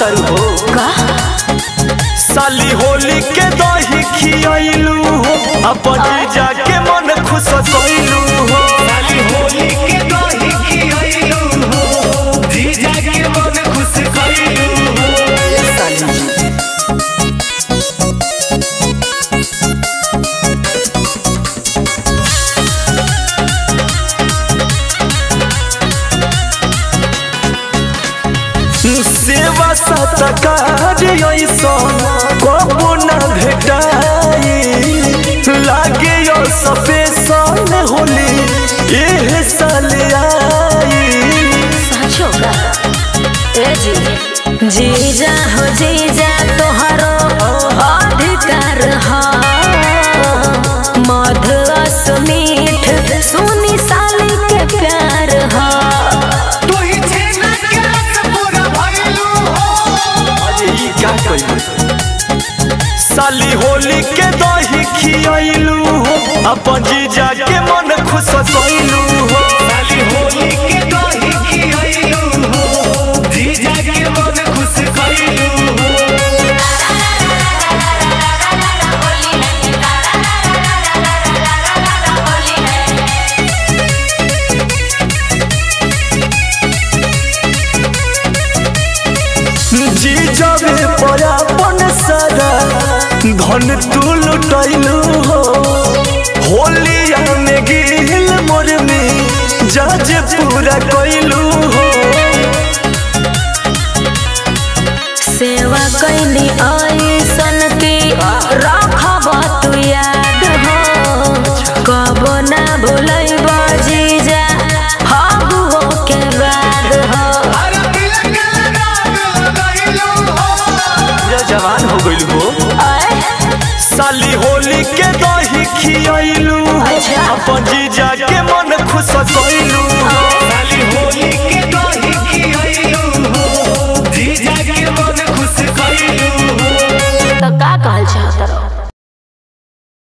तारू हो का साली होली के दही खियाइलू हो अपन जीजा के मन खुश कइलू हो साली होली के दही खियाइलू हो जीजा के मन खुश कइलू हो साली जी सेवा सत्कार ऐसन कबो न भेटाई लागे यो सफेसन होली एह साल आई साचो का ए जी जीजा हो जीजा तोहरो अधिकार ह मधुरस मीठ सुनी साली के प्यार ह तू ही छेना के रस पूरा भइलू हो अरे ई का कइलू साली होली के दही खियाइलू हो अपन जीजा के मन खुश कइलू हो साली होली के दही खियाइलू हो जीजा के मन खुश कइलू हो जीजा में परापन सारा धन तू लुटैलू हो होलिया में गिल मोर में जाज पूरा कइलू हो सेवा कैली ऐसन की रखब तू याद हो कब ना भूलब जीजा हबुओ के बाद हो अरे तिलक लगा गइलू हो पूरा जवान हो गइल हो आय, साली होली के दही खियाइलू अच्छा। अपन जीजा